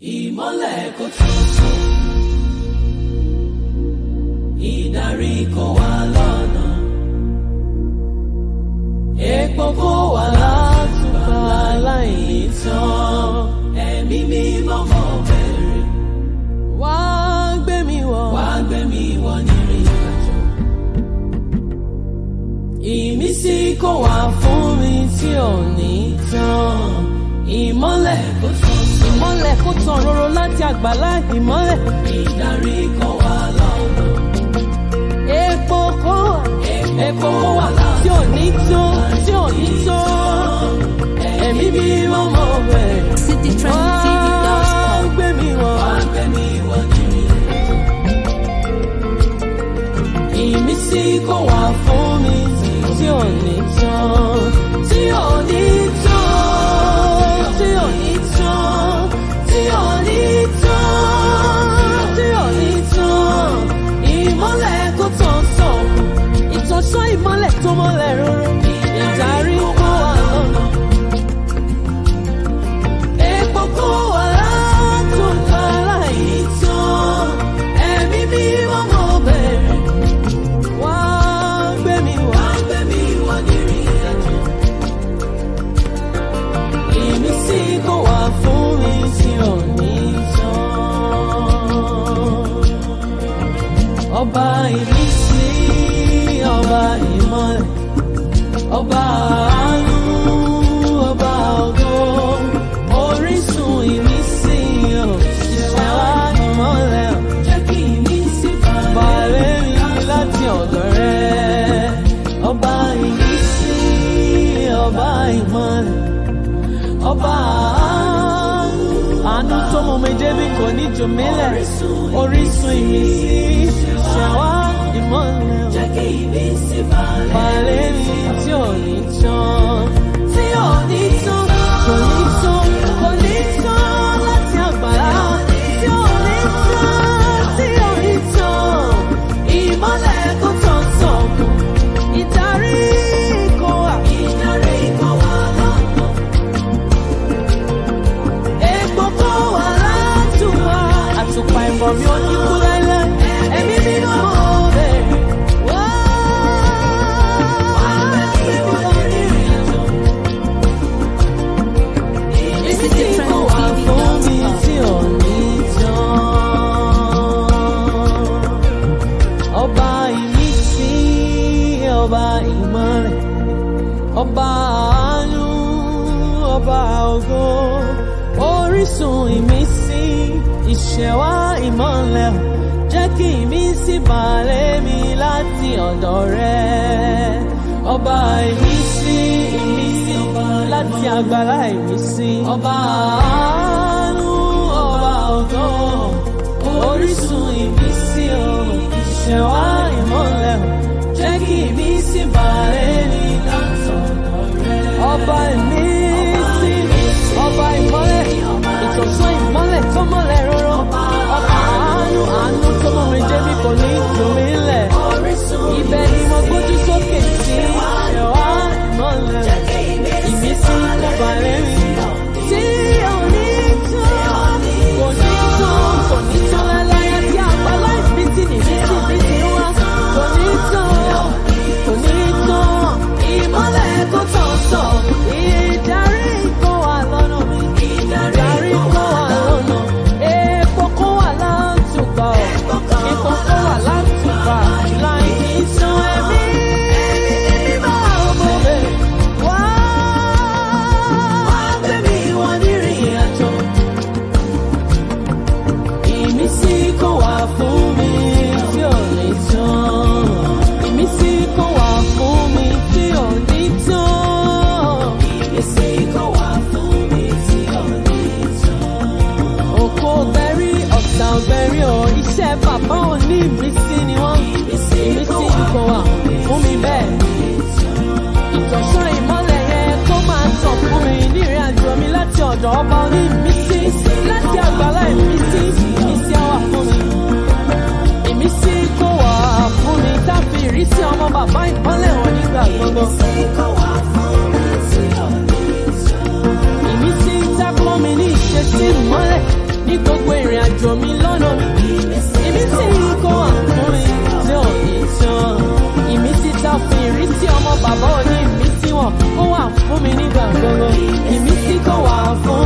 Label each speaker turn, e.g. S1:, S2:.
S1: ìmọ́lẹ̀ kò tún sùn ìdarí kò wá lọ́nà epo kò wá látùbà láìní tán ẹ̀mí mímọ́ mọ́ bẹ̀rẹ̀
S2: wá gbé mi wọ̀.
S1: wá gbé mi wọ̀ nírìn àjò ìmísí kò wá fún mi tí ò ní tán ìmọ́lẹ̀ kò tún sùn
S2: ìmọ́lẹ̀ kó tàn róró láti àgbàlá ìmọ́lẹ̀.
S1: ìdarí kò wá lọ́nà
S2: epo kó
S1: epo wà láti
S2: tí ò ní tó tí ò ní tó.
S1: ẹ̀mí mímọ́ mọ́ bẹ̀rẹ̀.
S2: wá
S3: citytrendtv.com.
S2: gbé mi wọ̀.
S1: Ìmísí kò wá fún mi tí ò ní tán, tí ò ní tán, tí ò ní tán, tí ò ní tán, tí ò ní tán. Ìmọ́lẹ̀ kò tán sàn,
S2: ìtọ́sọ́ ìmọ́lẹ̀ tó mọ́lẹ̀ róró. ìdarí kó wà lọ́nà.
S1: epo kò wá látòkà láì tán. Ẹ̀mí mímọ́ mọ́ bẹ̀rẹ̀.
S2: wá gbé mi wọ̀.
S1: Wá gbé mi wọ̀ nírìn àjò. Ìmísí kò wá fún mi tí ò ní tán. Ọba ìmísí, ọba ìmọ̀lẹ̀, ọba àánú, ọba ògo, orísun ìmísí, òṣìṣẹ́ wa ìmọ̀lẹ̀, jẹ́ kí ìmísí balẹ̀ mi láti ọ̀dọ̀ rẹ̀. Ọba ìmísí, ọba ìmọ̀lẹ̀, ọba àánú,
S2: àánú tó mú mi débi kò ní jù mí lẹ̀. orísun ìmísí ṣẹ̀wá ìmọ́lẹ̀.
S1: jẹ́ kí ìmísí balẹ̀
S2: balẹ̀ mi tí ò ní tán.
S1: tí ò ní tán.
S2: kò ní tán kò ní tán láti àgbàlá.
S1: tí ò ní tán, tí ò ní tán. Ìmọ́lẹ̀ kò tán tán.
S2: ìdarí kò wà.
S1: Ìdarí kò wá lọ́nà. Epo kò wá látùwà.
S2: àtùpà ìmọ̀ mi ò ní kú láíláí.
S1: Ẹ̀mí mímọ́ mọ́ bẹ̀rẹ̀.
S2: wá
S1: Gbé mi wọ ìrìn àjò. Ìmísí kò wá fún mi tí ò ní tán.
S2: ọba ìmísí ọba ìmọ̀lẹ̀ ọba àánú ọba ògo orísun ìmísí ìṣẹ̀wá ìmọ̀lẹ̀ jẹ́ kí ìmísí balẹ̀ mi láti ọ̀dọ̀ rẹ ọba ìmísí ìmísí láti àgbàlá ìmísí
S1: Ọba
S2: àánú ọba ògo orísun ìmísí o ìṣẹ̀wá ìmọ̀lẹ̀ o jẹ́ kí ìmísí balẹ̀ mi látọ̀dọ̀ rẹ. ọba ìmísí ọba ìmọ̀lẹ̀ ìtọ̀sán ìmọ̀lẹ̀ tó mọ̀lẹ̀ róró ọba àánú àánú tó mọ̀ mi jẹ́ mi kò ní jù mí lẹ̀.
S1: orísun
S2: ibẹ̀ ni mo gbójú sókè sí ìṣẹ̀wá ìmọ̀lẹ̀ ìmísí balẹ̀ mi tí ò ní tán kò ní tán kò ní tán láláyé tí àgbàlá ìbítí nìbítí ìbítí wá kò ní tán kò ní tán
S1: ìmọ́lẹ̀ kò tán tán.
S2: ìdarí kó wà lọ́nà mi ìdarí kó wà lọ́nà epo kó wà látùbà ọ̀ epo kó wà látùbà láì ní tán ẹ̀mí mímọ́ ọmọ mi wá.
S1: Wá gbé mi wọ nírìn àjò. Ìmísí kò wá fún mi tí ò ní tán.
S2: Ìmísí kò wà fún mi tí ò ní tán.
S1: Ìmísí kò wá fún mi tí ò ní tán.
S2: Òkò bẹ́rí ọ̀sà bẹ́rí ọ̀ iṣẹ́ bàbá ò ní ìmísí ni wọ́n.
S1: Ìmísí
S2: Ìmísí
S1: kò
S2: kò wà fún mi bẹ́ẹ̀. Ìtọ̀sán ìmọ́lẹ̀ yẹn kó máa tàn fún mi nírìn àjò mi láti ọ̀dọ̀ ọba oní ìmísí. Láti àgbàlá ìmísí, ìmísí á wà fún mi. Ìmísí kò wà fún mi káfí ìrísí ọmọ bàbá ìmọ́lẹ̀ wọn nígbà gbogbo.
S1: Ìmísí kò wá fún mi tí ò ní tán.
S2: Ìmísí tá pọ́n mi ní ìṣesí ìmọ́lẹ̀. ní gbogbo ìrìn àjò mi lọ́nà mi. Ìmísí kó wà fún mi tí ò ní tán. Ìmísí tá fún ìrísí ọmọ bàbá òní ìmísí wọn kó wà fún mi nígbà gbogbo. Ìmísí kó wà fún